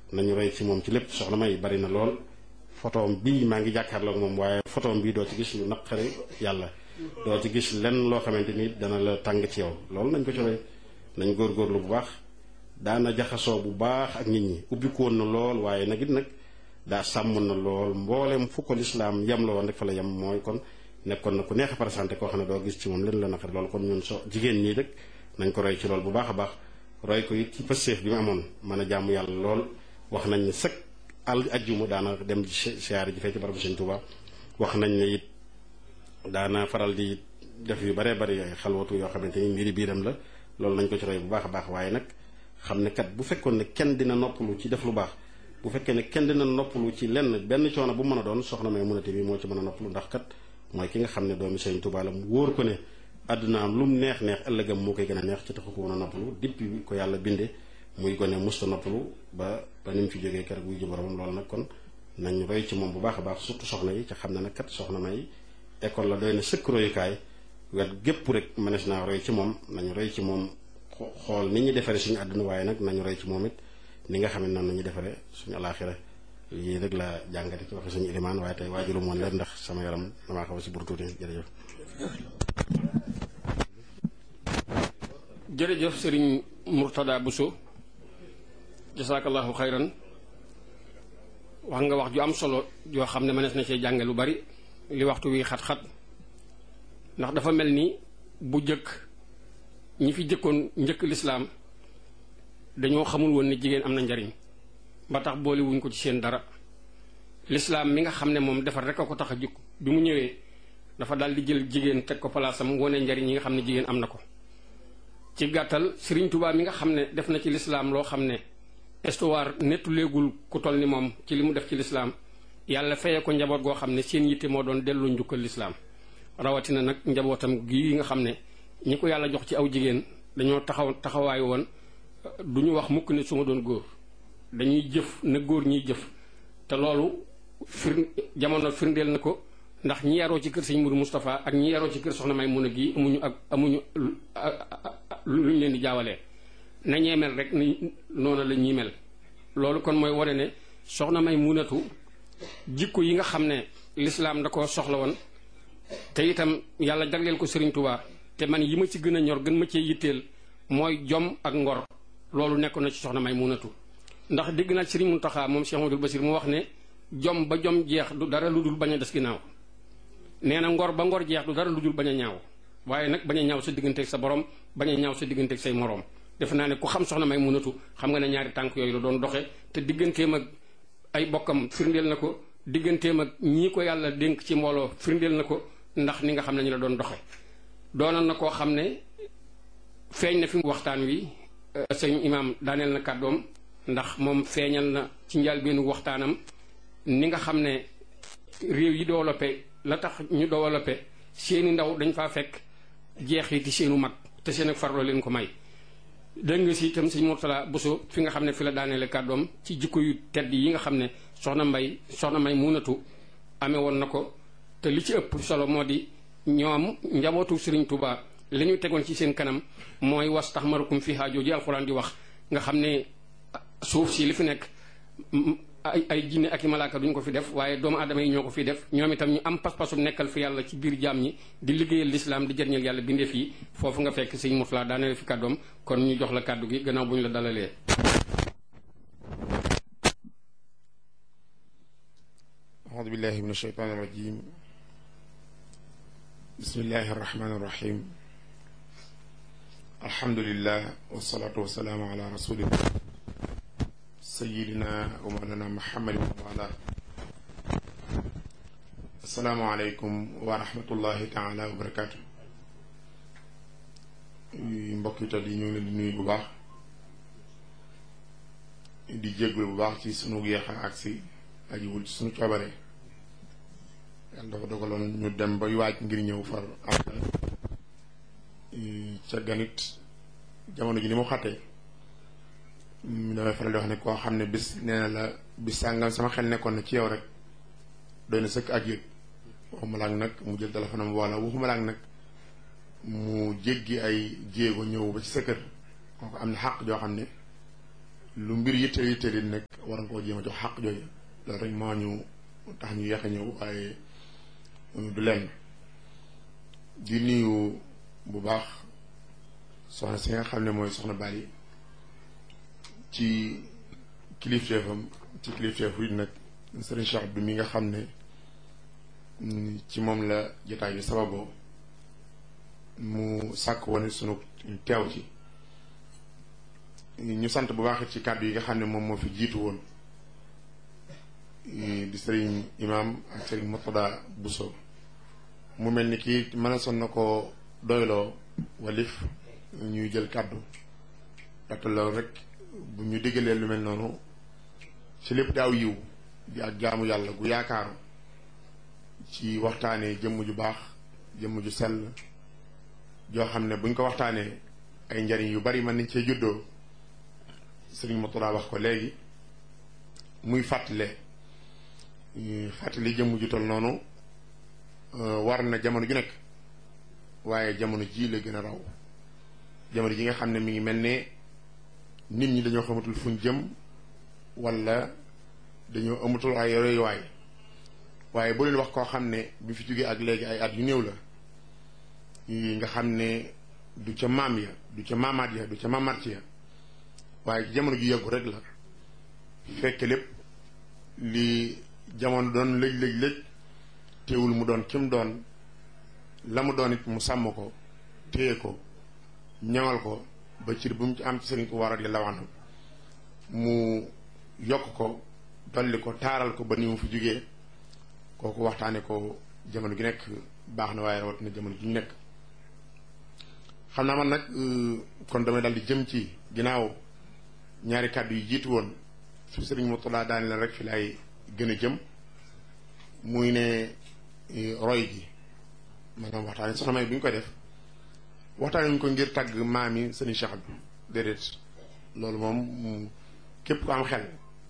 nañu roy ci moom ci lépp soxna may bari na lool photoom bii maa ngi jàkkaarloog moom waaye photoom bii doo ci gis lu naqari yàlla doo ci gis lenn loo xamante ni dana la tàng ci yow loolu nañ ko ci roy nañ góorgóorlu bu baax daana jaxasoo bu baax ak nit ñi ubbiku woon na lool waaye nag it nag daa sàmm na lool mboolem fu ko lislaam yem la woon rek fa la yem mooy kon nekkoon na ku neex a présenté koo xam ne doo gis ci moom leen la naqari loolu kon ñun so jigéen ñii rek nañ ko roy ci lool bu baax a baax roy ko it ci pësteef bi mu amoon mën a jàmm yàlla lool wax nañ ne sëkk al ajjuma daana dem siyaare ji fee ci barabu Sëñ Tuubaa wax nañ ne it daana faral di def yu baree bari ay xalwatu yoo xamante ni mbiri biiram la loolu nañ ko ci roy bu baax a baax waaye nag xam ne kat bu fekkoon ne kenn dina noppalu ci def lu baax bu fekkee ne kenn dina noppalu ci lenn benn coono bu mën a doon soxna may munate bi moo ci mën a noppalu ndax kat mooy ki nga xam ne doomi Sëñ Tuubaa la mu wóor ko ne àddunaam lu mu neex neex ëllëgam moo koy gën a neex ci taxu ko mën a noppalu depuis ko yàlla binde muy gone musta noppalu ba ba ni mu fi jógee keroog wuy ji boromam loolu nag kon nañ roy ci moom bu baax a baax surtout soxna yi ca xam ne nag kat soxna may école la doy na sëkk royukaay wet gépp rek mënees naa roy ci moom nañu roy ci moom xool ni ñuy defaree suñu àdduna waaye nag nañu roy ci moom it ni nga xam ne noonu nañu defaree suñu alaaxira yii rek la jàngate ci waxe suñu ilimaan waaye tey waajulu moon leen ndax sama yaram damaa xaw a si burtuuti jërëjëf jërëjëf sëriñ Murtada Bousso jasaakallahu xayran wax nga wax ju am solo joo xam ne mënees na cee jànge lu bari li waxtu wi xat-xat ndax dafa mel ni bu jëkk ñi fi jëkkoon njëkk lislaam dañoo xamul woon ne jigéen am na njariñ ba tax boole wuñ ko ci seen dara lislaam mi nga xam ne moom defar rek a ko tax a jukk bi mu ñëwee dafa daal di jël jigéen teg ko palaasam wane njariñ yi nga xam ne jigéen am na ko ci gàttal Sëriñ Tuubaa mi nga xam ne def na ci lislaam loo xam ne histoire nettu léegul ku toll ni moom ci li mu def ci lislaam yàlla feye ko njaboot goo xam ne seen yitte moo doon delloo njukkal lislaam rawatina nag njabootam gi nga xam ne ñi ko yàlla jox ci aw jigéen dañoo taxaw taxawaay woon du ñu wax mukk ne su ma doon góor dañuy jëf na góor ñiy jëf te loolu fir jamono firndeel na ko ndax ñi yaroo ci kër sëñ Mourou Moustapha ak ñi yaroo ci kër soxna may mun a gi amuñu ak amuñu lu ñu leen di jaawalee na ñee mel rek ni noonu la ñuy mel loolu kon mooy wane ne soxna may munatu jikko yi nga xam ne lislaam da ko soxla woon te itam yàlla jagleel ko Serigne Touba te man yi ma ci gën a ñor gën ma cee yitteel mooy jom ak ngor loolu nekk na ci soxna may munatu ndax dégg naa Serigne Mountakha moom Cheikh Amadou Basir mu wax ne jom ba jom jeex du dara lu dul bañ a des ginnaaw nee na ngor ba ngor jeex du dara lu dul bañ a ñaaw waaye nag bañ a ñaaw sa digganteeg sa borom bañ a ñaaw sa digganteeg say moroom defe naa ne ku xam soxna may munatu xam nga ne ñaari tànk yooyu la doon doxe te digganteem ak ay bokkam firndeel na ko digganteem ak ñii ko yàlla dénk ci mbooloo firndeel na ko ndax ni nga xam ne ñu la doon doxe doonoon na koo xam ne feeñ na fi waxtaan wi sëñ imaam daaneel na kàddoom ndax moom feeñal na ci njëlbéenu waxtaanam ni nga xam ne réew yi développé la tax ñu développé seeni ndaw dañ faa fekk jeexiti seenu mag te seen ak farloo leen ko may dégg nga si itam sëñ Mourtala Bousso fi nga xam ne fi la daaneele kàddoom ci jikko yu tedd yi nga xam ne soxna mbay soxna may munatu amee woon na ko te li ci ëpp solo moo di ñoom njabootu Sëriñ Tuubaa li ñu tegoon ci seen kanam mooy was tax marukum fi haajoo ji alxuraan di wax nga xam ne suuf si li fi nekk ay ay jinne ak i malaaka duñ ko fi def waaye doomu aadama yi ñoo ko fi def ñoom itam ñu am pas-pasu nekkal fi yàlla ci biir jaam ñi di liggéeyal lislaam di jëriñal yàlla bindeef yi foofu nga fekk sëñ Mourtala daaneel fi kàddoom kon ñu jox la kàddu gi gannaaw bu ñu la dalalee. أعوذ بالله من الشيطان الرجيم بسم الله الرحمن الرحيم الحمد لله والصلاة والسلام على رسول الله سيدنا ومولانا محمد وعلى السلام عليكم ورحمة الله تعالى وبركاته mbokk yi yi ñu ngi leen di nuyu bu baax di jégglu bu baax ci sunu yeexa agsi ajiwul ci suñu coobare yàlla dafa dogaloon ñu dem bay waaj ngir ñëw far am ca ganit jamono ji ni mu xattee damay faral di wax ne koo xam ne bis nee na la bis sàngam sama xel nekkoon na ci yow rek doy na sëkk ak yëg waxuma laag nag mu jël téléphone am wala waxuma laag nag mu jéggi ay jéego ñëw ba ci sa kër kooku am na xàq joo xam ne lu mbir yitte yitte di nekk war nga koo jéem a jox xaq jooju loolu rek moo ñu tax ñu yéex a ñëw waaye du lenn di nuyu bu baax soxna si nga xam ne mooy soxna Bali ci kilifteefam ci kilifteefu it nag sëriñ Cheikh Abdou mi nga xam ne ci moom la jotaay bi sababoo mu sàkk woon sunu teew ci ñu sant bu baax ci kàddu yi nga xam ne moom moo fi jiitu woon di sëriñ imam ak sëriñ Murtada Bousso mu mel ni kii mën a son na ko doyloo walif ñuy jël kàddu ndaxte loolu rek bu ñu diggalee lu mel noonu ci lépp daaw yiw di ak jaamu yàlla gu yaakaaru ci waxtaanee jëmm ju baax jëmm ju sell joo xam ne buñ ko waxtaanee ay njariñ yu bari mën nañ cee juddoo sëriñ Murtada wax ko léegi muy fàttale fàttali jëmm ju tol noonu war na jamono ju nekk waaye jamono ji la gën a raw jamono ji nga xam ne mi ngi mel ne nit ñi dañoo xamatul fuñ jëm wala dañoo amatul ay royuwaay waaye bu leen wax koo xam ne bi fi jógee ak léegi ay at yu néew la nga xam ne du ca maam ya du ca maamaat ya du ca maamaat ya waaye ci jamono ju yàggu rek la fekk lépp li jamono doon lëj lëj lëj teewul mu doon kim doon la mu doon it mu sàmm ko téye ko ñaŋal ko ba cir bu mu ci am ci sëriñ ko war radiyallahu anhu mu yokk ko dolli ko taaral ko ba ni mu fi jógee kooku waxtaane ko jamono gi nekk baax na waaye rawat na jamono ji ñu nekk xam naa man nag kon damay dal di jëm ci ginnaaw ñaari kàddu yi jiitu woon su sëriñ Murtada daani la rek fi laay gën a jëm muy ne roy gi maanaam waxtaane soxna may bi ñu koy def waxtaane ñu ko ngir tàgg maam yi sëriñ Cheikh bi déedéet loolu moom képp ku am xel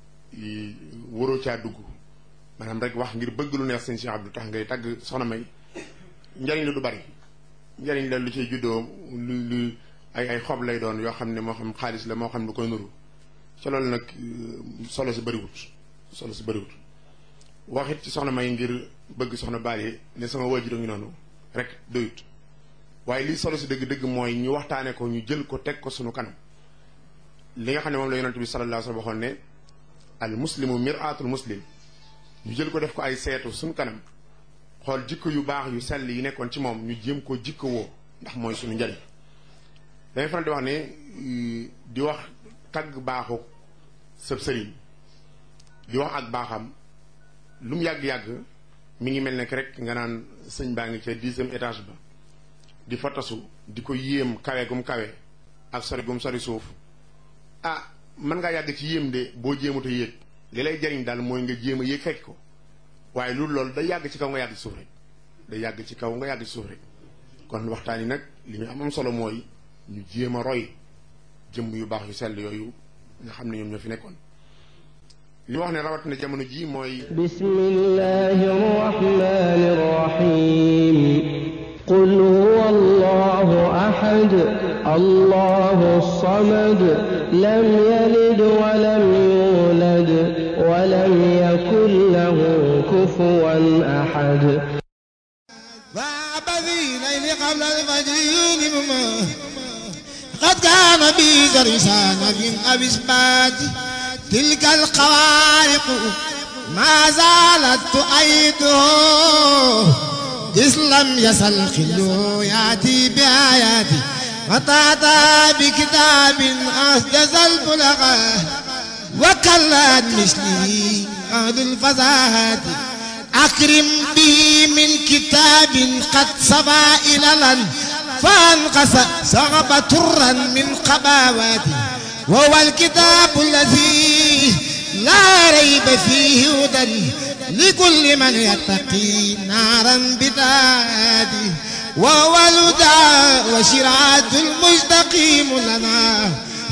waroo caa dugg maanaam rek wax ngir bëgg lu neex sëriñ Cheikh Abdou tax ngay tàgg soxna may njariñ la du bari njariñ la lu ciy juddoo lu lu ay ay xob lay doon yoo xam ne moo xam xaalis la moo xam lu koy nuru ca loolu nag solo si bëriwut solo si bëriwut waxit ci soxna may ngir bëgg soxna baale ne sama waajur a ngi noonu rek doyut waaye lii solo si dëgg-dëgg mooy ñu waxtaane ko ñu jël ko teg ko sunu kanam li nga xam ne moom la yonent bi sallallahu alayhi wa sallam waxoon ne al muslimu mir'atul muslim ñu jël ko def ko ay seetu sunu kanam xool jikko yu baax yu sell yi nekkoon ci moom ñu jéem ko jikko woo ndax mooy sunu njariñ dañuy faral di wax ne di wax tagg baaxu sëb sëriñ di wax ak baaxam lu mu yàgg-yàgg mi ngi mel ne rek nga naan sëñ baa ngi ca dixième étage ba di fa tasu di ko yéem kawe gum kawe ak sori gum sori suuf ah mën ngaa yàgg ci yéem de boo jéemut a yéeg li lay jariñ daal mooy nga jéem a yéeg fekk ko waaye loolu loolu day yàgg ci kaw nga yàgg ci suuf rek day yàgg ci kaw nga yàgg ci suuf rek kon waxtaan yi nag li ñu am am solo mooy ñu jéem a roy jëmm yu baax yu sell yooyu nga xam ne ñoom ñoo fi nekkoon li wax ne rawat na jamono ji mooy bismillahi rahmani rahim qul huwa allahu ahad allahu samad lam yalid wa lam yulad wa lam yakun lahu kufuwan ahad فعبثي ليل قبل الفجر يونم قد كان بي درسان في أبسبات تلك الخوارق ما زالت تؤيده إذ لم يزل خلو يأتي بآياتي وتأتى بكتاب أحجز البلغة وكلت مثلي أهل الفزاهات أكرم بي من كتاب قد صفى إللا فانقص صغب ترا من قباواتي وهو الكتاب الذي لا ريب فيه هدى لكل من يتقي نارا بدادي وهو الهدى وشرعة المستقيم لنا